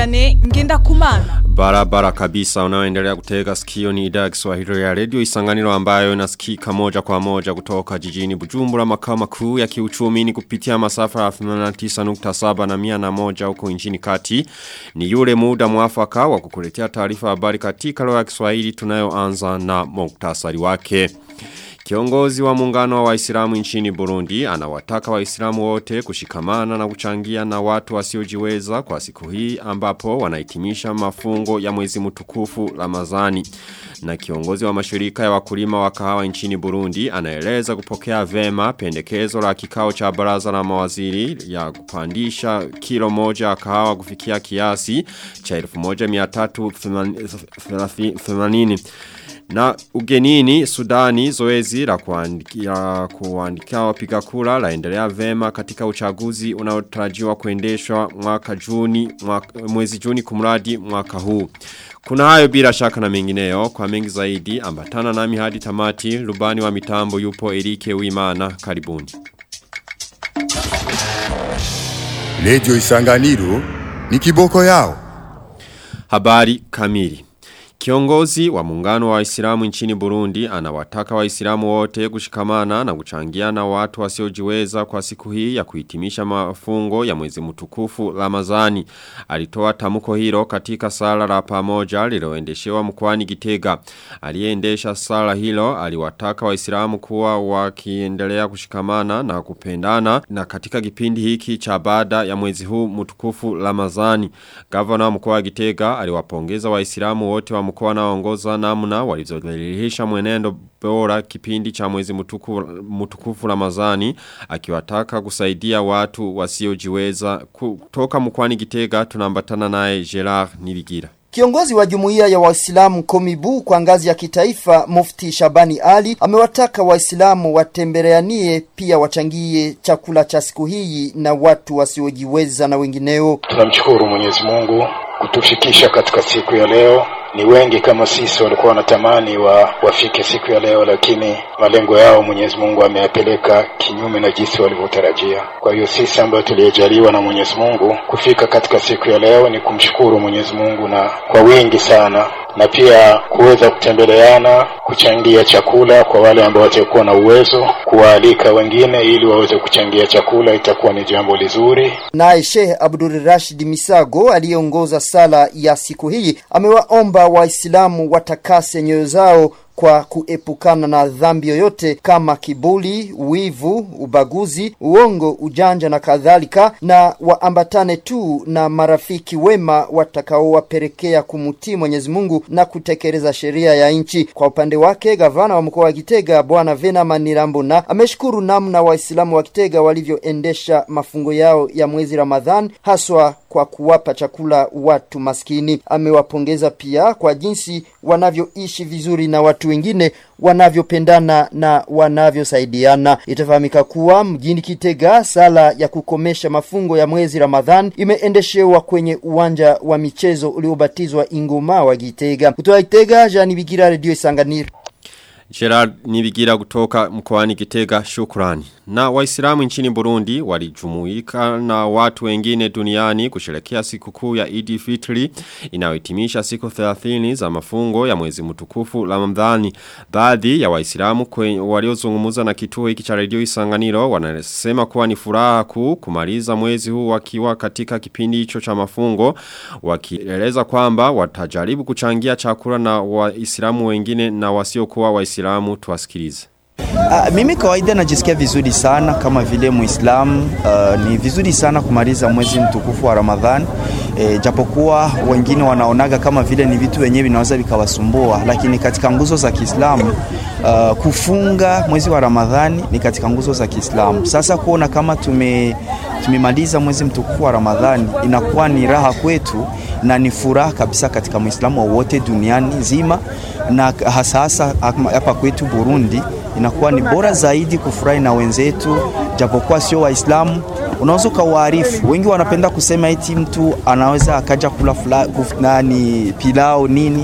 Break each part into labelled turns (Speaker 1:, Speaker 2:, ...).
Speaker 1: Vianney Ngendakumana.
Speaker 2: Barabara kabisa unaoendelea kutega sikio ni idhaa ya Kiswahili ya Radio Isanganiro ambayo inasikika moja kwa moja kutoka jijini Bujumbura makao makuu ya kiuchumi ni kupitia masafa ya 89.7 na 101 huko nchini kati. Ni yule muda mwafaka wa kukuletea taarifa habari katika lugha ya Kiswahili tunayoanza na muktasari wake. Kiongozi wa muungano wa waislamu nchini Burundi anawataka waislamu wote kushikamana na kuchangia na watu wasiojiweza kwa siku hii ambapo wanahitimisha mafungo ya mwezi mtukufu Ramadhani. Na kiongozi wa mashirika ya wakulima wa kahawa nchini Burundi anaeleza kupokea vema pendekezo la kikao cha baraza la mawaziri ya kupandisha kilo moja ya kahawa kufikia kiasi cha 1380 na ugenini Sudani zoezi la kuandikia kuandikia wapiga kura laendelea vema katika uchaguzi unaotarajiwa kuendeshwa mwaka Juni mwaka, mwezi Juni kumradi mwaka huu. Kuna hayo bila shaka na mengineyo kwa mengi zaidi ambatana nami hadi tamati rubani wa mitambo yupo Erike Uimana karibuni.
Speaker 3: Radio Isanganiro ni kiboko yao.
Speaker 2: Habari kamili. Kiongozi wa muungano wa Waislamu nchini Burundi anawataka Waislamu wote kushikamana na kuchangia na watu wasiojiweza kwa siku hii ya kuhitimisha mafungo ya mwezi mtukufu Ramadhani. Alitoa tamko hilo katika sala la pamoja lililoendeshewa mkoani Gitega. Aliyeendesha sala hilo aliwataka Waislamu kuwa wakiendelea kushikamana na kupendana na katika kipindi hiki cha baada ya mwezi huu mtukufu Ramadhani. Gavana wa mkoa wa Gitega aliwapongeza Waislamu wote wa mkoa naongoza namna walizodhalilisha mwenendo bora kipindi cha mwezi mtukufu, mtukufu Ramadhani akiwataka kusaidia watu wasiojiweza kutoka mkoani Gitega tunambatana naye Gerard Nibigira.
Speaker 4: Kiongozi wa jumuiya ya Waislamu Komibu kwa ngazi ya kitaifa Mufti Shabani Ali amewataka Waislamu watembeleanie pia wachangie chakula cha siku hii na watu wasiojiweza na wengineo.
Speaker 5: Tunamshukuru Mwenyezi Mungu kutufikisha katika siku ya leo ni wengi kama sisi walikuwa wanatamani wa wafike siku ya leo, lakini malengo yao Mwenyezi Mungu ameyapeleka kinyume na jinsi walivyotarajia. Kwa hiyo sisi ambayo tuliyejaliwa na Mwenyezi Mungu kufika katika siku ya leo ni kumshukuru Mwenyezi Mungu na kwa wingi sana na pia kuweza kutembeleana, kuchangia chakula kwa wale ambao watakuwa na uwezo, kuwaalika wengine ili waweze kuchangia chakula, itakuwa ni jambo lizuri.
Speaker 4: Naye Sheikh Abdul Rashid Misago aliyeongoza sala ya siku hii amewaomba Waislamu watakase nyoyo zao kwa kuepukana na dhambi yoyote kama kibuli, wivu, ubaguzi, uongo, ujanja na kadhalika, na waambatane tu na marafiki wema watakaowapelekea kumutii Mwenyezi Mungu na kutekeleza sheria ya nchi. Kwa upande wake, gavana wa mkoa wa Kitega Bwana Venama Nirambona ameshukuru namna Waislamu wa Kitega walivyoendesha mafungo yao ya mwezi Ramadhan, haswa kwa kuwapa chakula watu maskini. Amewapongeza pia kwa jinsi wanavyoishi vizuri na watu wengine wanavyopendana na wanavyosaidiana. Itafahamika kuwa mjini Kitega sala ya kukomesha mafungo ya mwezi Ramadhan imeendeshewa kwenye uwanja wa michezo uliobatizwa Ingoma wa Gitega. Kutoka Gitega, Jani Bigira, Radio Isanganiro.
Speaker 2: Gerard Nibigira kutoka mkoani Gitega shukrani. Na waislamu nchini Burundi walijumuika na watu wengine duniani kusherekea siku kuu ya Idi Fitri inayohitimisha siku 30 za mafungo ya mwezi mtukufu Ramadhani. Baadhi ya waislamu waliozungumza na kituo hiki cha Radio Isanganiro wanasema kuwa ni furaha kuu kumaliza mwezi huu wakiwa katika kipindi hicho cha mafungo wakieleza kwamba watajaribu kuchangia chakula na waislamu wengine na wasiokuwa waislamu tuwasikilize.
Speaker 6: Uh, mimi kawaida najisikia vizuri sana kama vile Muislamu. Uh, ni vizuri sana kumaliza mwezi mtukufu wa Ramadhan. E, japokuwa wengine wanaonaga kama vile ni vitu wenyewe vinaweza vikawasumbua, lakini katika nguzo za Kiislamu uh, kufunga mwezi wa Ramadhani ni katika nguzo za Kiislamu. Sasa kuona kama tume tumemaliza mwezi mtukufu wa Ramadhani inakuwa ni raha kwetu na ni furaha kabisa katika Muislamu wowote duniani nzima, na hasa hasa hapa kwetu Burundi inakuwa ni bora zaidi kufurahi na wenzetu, japokuwa sio Waislamu. Unaweza ukawaarifu, wengi wanapenda kusema eti mtu anaweza akaja kula nani pilau nini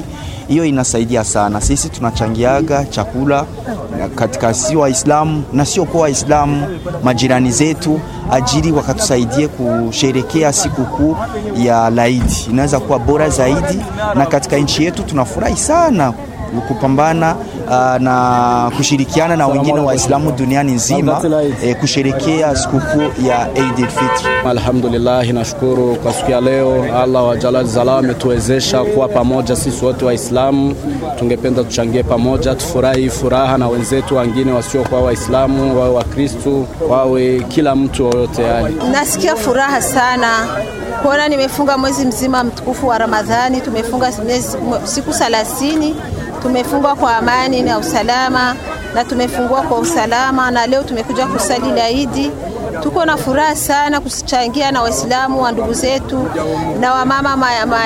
Speaker 6: hiyo inasaidia sana. Sisi tunachangiaga chakula katika si Waislamu na sio kwa Waislamu, majirani zetu ajili wakatusaidie kusherekea sikukuu ya Laidi, inaweza kuwa bora zaidi, na katika nchi yetu tunafurahi sana kupambana uh, na kushirikiana na wengine Waislamu duniani nzima eh, kusherekea sikukuu ya Eid al-Fitr.
Speaker 1: Alhamdulillah, nashukuru kwa siku ya leo. Allah wa Jalal Zala ametuwezesha kuwa pamoja sisi wote Waislamu. Tungependa tuchangie pamoja, tufurahi furaha na wenzetu wengine wasiokuwa Waislamu, wawe Wakristu, wawe kila mtu yoyote yani.
Speaker 7: Nasikia furaha sana kuona nimefunga mwezi mzima mtukufu wa Ramadhani. Tumefunga siku thelathini tumefunga kwa amani na usalama na tumefungua kwa usalama, na leo tumekuja kusali laidi. Tuko na furaha sana kuchangia na Waislamu wa ndugu zetu na wamama ma, ma,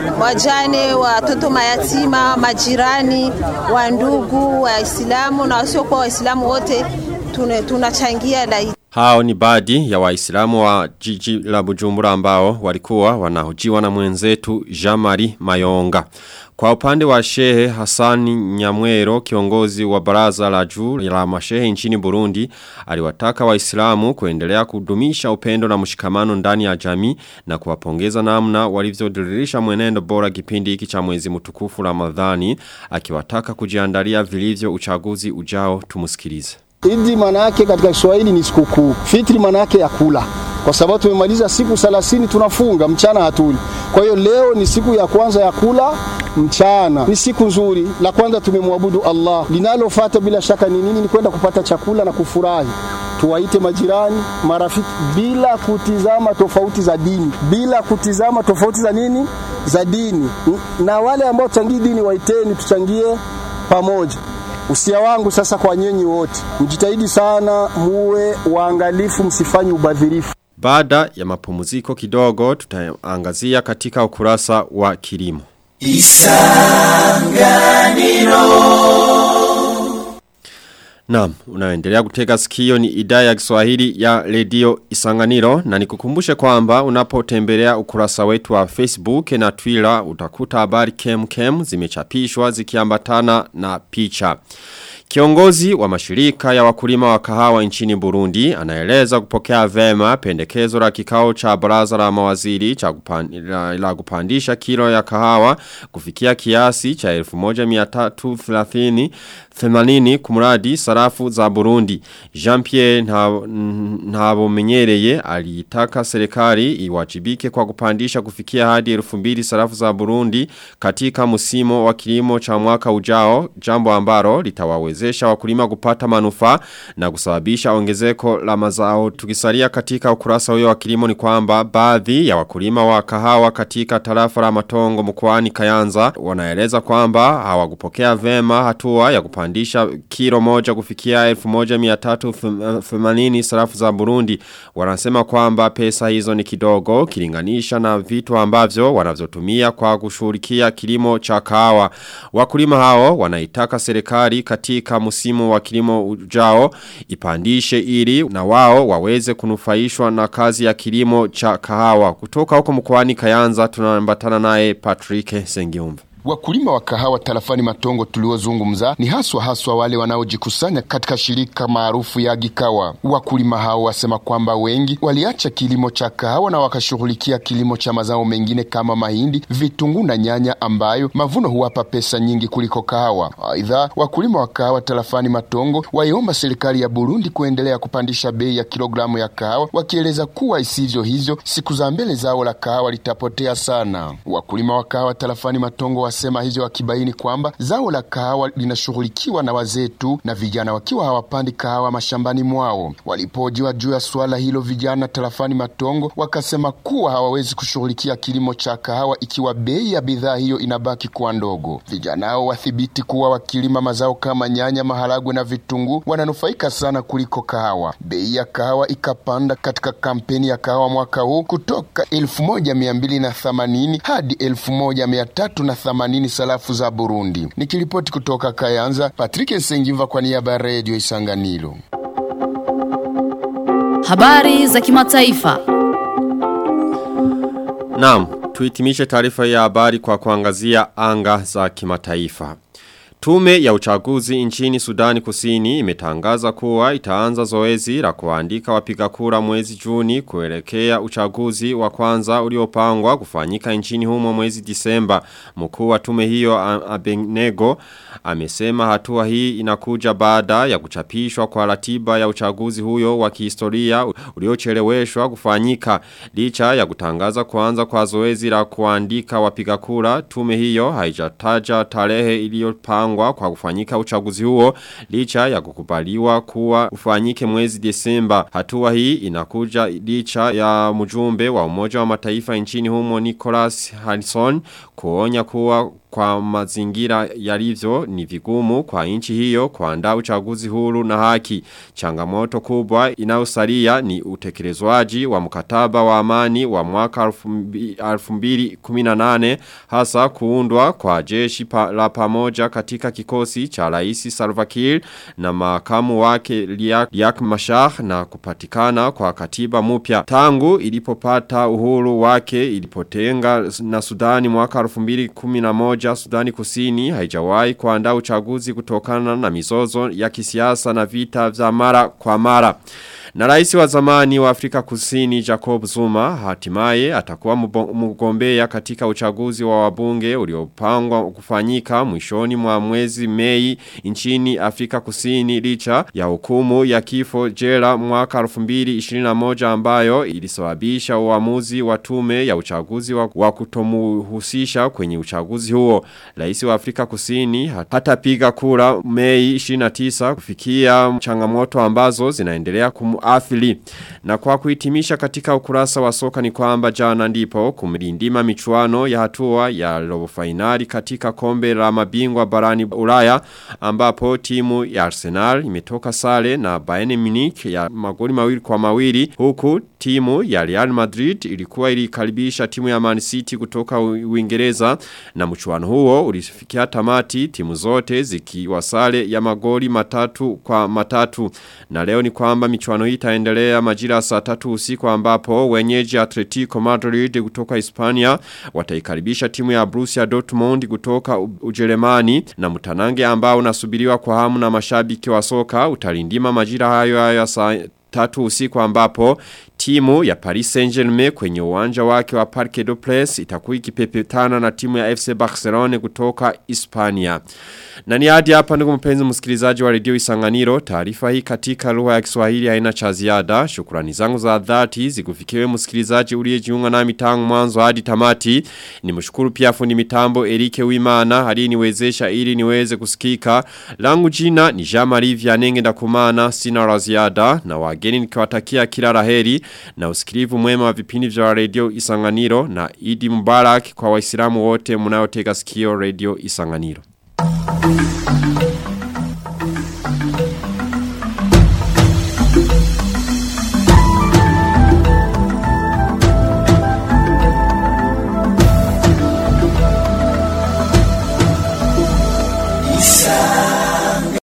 Speaker 7: wajane, watoto mayatima, majirani wa ndugu Waislamu na wasiokuwa Waislamu wote tunachangia laidi.
Speaker 2: Hao ni baadhi ya waislamu wa jiji la Bujumbura ambao walikuwa wanahojiwa na mwenzetu Jamari Mayonga. Kwa upande wa Shehe Hassani Nyamwero kiongozi wa baraza la juu la mashehe nchini Burundi aliwataka waislamu kuendelea kudumisha upendo na mshikamano ndani ya jamii na kuwapongeza namna walivyodiririsha mwenendo bora kipindi hiki cha mwezi mtukufu Ramadhani akiwataka kujiandalia vilivyo uchaguzi ujao tumusikilize.
Speaker 8: Idi manake katika Kiswahili ni sikukuu. Fitri manake ya kula. Kwa sababu tumemaliza siku 30 tunafunga mchana hatuli. Kwa hiyo leo ni siku ya kwanza ya kula mchana. Ni siku nzuri. La kwanza tumemwabudu Allah. Linalofuata bila shaka ni nini? Ni kwenda kupata chakula na kufurahi. Tuwaite majirani, marafiki bila kutizama tofauti za dini, bila kutizama tofauti za nini? Za dini. Na wale ambao changii dini waiteni tuchangie pamoja. Usia wangu sasa kwa nyinyi wote, mjitahidi sana, muwe waangalifu, msifanye ubadhirifu.
Speaker 2: Baada ya mapumziko kidogo tutaangazia katika ukurasa wa kilimo. Naam, unaendelea kutega sikio ni idhaa ya Kiswahili ya redio Isanganiro na nikukumbushe kwamba unapotembelea ukurasa wetu wa Facebook na Twitter utakuta habari kem kem zimechapishwa zikiambatana na picha. Kiongozi wa mashirika ya wakulima wa kahawa nchini Burundi anaeleza kupokea vema pendekezo la kikao cha baraza la mawaziri cha kupand, la, la kupandisha kilo ya kahawa kufikia kiasi cha 1330 80 kumradi sarafu za Burundi. Jean-Pierre Ntabomenyereye alitaka serikali iwajibike kwa kupandisha kufikia hadi 2000 sarafu za Burundi katika msimu wa kilimo cha mwaka ujao, jambo ambalo litawawezesha wakulima kupata manufaa na kusababisha ongezeko la mazao. Tukisalia katika ukurasa huyo wa kilimo ni kwamba baadhi ya wakulima wa kahawa katika tarafa la Matongo mkoani Kayanza wanaeleza kwamba hawakupokea vema hatua ya kupandisha kilo moja kufikia 1380 sarafu za Burundi. Wanasema kwamba pesa hizo ni kidogo kilinganisha na vitu ambavyo wanavyotumia kwa kushughulikia kilimo cha kahawa. Wakulima hao wanaitaka serikali katika msimu wa kilimo ujao ipandishe ili na wao waweze kunufaishwa na kazi ya kilimo cha kahawa. Kutoka huko mkoani Kayanza tunaambatana naye Patrick Sengiumba.
Speaker 9: Wakulima wa kahawa tarafani Matongo tuliozungumza ni haswa haswa wale wanaojikusanya katika shirika maarufu ya Gikawa. Wakulima hao wasema kwamba wengi waliacha kilimo cha kahawa na wakashughulikia kilimo cha mazao mengine kama mahindi, vitunguu na nyanya ambayo mavuno huwapa pesa nyingi kuliko kahawa. Aidha, wakulima wa kahawa tarafani Matongo waiomba serikali ya Burundi kuendelea kupandisha bei ya kilogramu ya kahawa, wakieleza kuwa isivyo hivyo siku za mbele zao la kahawa litapotea sana. Wakulima wa kahawa tarafani Matongo wasema hivyo wakibaini kwamba zao la kahawa linashughulikiwa na wazee tu na vijana wakiwa hawapandi kahawa mashambani mwao. Walipojiwa juu ya suala hilo, vijana tarafani Matongo wakasema kuwa hawawezi kushughulikia kilimo cha kahawa ikiwa bei ya bidhaa hiyo inabaki kuwa ndogo. Vijana hao wathibiti kuwa wakilima mazao kama nyanya, maharagwe na vitunguu wananufaika sana kuliko kahawa. Bei ya kahawa ikapanda katika kampeni ya kahawa mwaka huu kutoka elfu moja mia mbili na themanini hadi elfu moja mia tatu na 80 sarafu za Burundi. Nikiripoti kutoka Kayanza, Patrick Sengiva kwa niaba ya Radio Isanganiro.
Speaker 10: Habari za kimataifa.
Speaker 2: Naam, Tuhitimishe taarifa ya habari kwa kuangazia anga za kimataifa. Tume ya uchaguzi nchini Sudani Kusini imetangaza kuwa itaanza zoezi la kuandika wapiga kura mwezi Juni kuelekea uchaguzi wa kwanza uliopangwa kufanyika nchini humo mwezi Disemba. Mkuu wa tume hiyo Abenego amesema hatua hii inakuja baada ya kuchapishwa kwa ratiba ya uchaguzi huyo wa kihistoria uliocheleweshwa kufanyika licha ya kutangaza kuanza kwa zoezi la kuandika wapiga kura. Tume hiyo haijataja tarehe iliyopangwa kupangwa kwa kufanyika uchaguzi huo licha ya kukubaliwa kuwa ufanyike mwezi Desemba. Hatua hii inakuja licha ya mjumbe wa umoja wa mataifa nchini humo Nicholas Harrison kuonya kuwa kwa mazingira yalivyo ni vigumu kwa nchi hiyo kuandaa uchaguzi huru na haki. Changamoto kubwa inayosalia ni utekelezwaji wa mkataba wa amani wa mwaka 2018 hasa kuundwa kwa jeshi pa, la pamoja katika kikosi cha Rais Salva Kiir na makamu wake Riek Machar na kupatikana kwa katiba mpya. Tangu ilipopata uhuru wake ilipotenga na Sudani mwaka 2011 moja Sudani kusini haijawahi kuandaa uchaguzi kutokana na mizozo ya kisiasa na vita vya mara kwa mara. Na rais wa zamani wa Afrika kusini Jacob Zuma hatimaye atakuwa mgombea katika uchaguzi wa wabunge uliopangwa kufanyika mwishoni mwa mwezi Mei nchini Afrika kusini licha ya hukumu ya kifo jela mwaka 2021 ambayo ilisababisha uamuzi wa tume ya uchaguzi wa, wa kutomuhusisha kwenye uchaguzi huo. Rais wa Afrika kusini hatapiga kura Mei 29 kufikia changamoto ambazo zinaendelea kumu athili. Na kwa kuhitimisha katika ukurasa wa soka ni kwamba jana ndipo kumlindima michuano ya hatua ya robo finali katika kombe la mabingwa barani Ulaya ambapo timu ya Arsenal imetoka sare na Bayern Munich ya magoli mawili kwa mawili huku timu ya Real Madrid ilikuwa ilikaribisha timu ya Man City kutoka Uingereza na mchuano huo ulifikia tamati timu zote zikiwa sare ya magoli matatu kwa matatu na leo ni kwamba michuano hii itaendelea majira saa tatu usiku ambapo wenyeji Atletico Madrid kutoka Hispania wataikaribisha timu ya Borussia Dortmund kutoka Ujerumani na mtanange ambao unasubiriwa kwa hamu na mashabiki wa soka utalindima majira hayo hayo saa tatu usiku ambapo timu ya Paris Saint-Germain kwenye uwanja wake wa Parque des Princes itakuwa ikipepetana na timu ya FC Barcelona kutoka Hispania. Na ni hadi hapa ndugu mpenzi msikilizaji wa redio Isanganiro, taarifa hii katika lugha ya Kiswahili haina cha ziada. Shukrani zangu za dhati zikufikiwe msikilizaji uliyejiunga nami tangu mwanzo hadi tamati. Nimshukuru pia fundi mitambo Erike Wimana aliyeniwezesha ili niweze kusikika. Langu jina ni Jean-Marie Vianenge ndakumana sina la ziada na wageni nikiwatakia kila laheri na usikilivu mwema wa vipindi vya redio Isanganiro na Idi Mubarak kwa Waislamu wote mnaotega sikio redio Isanganiro.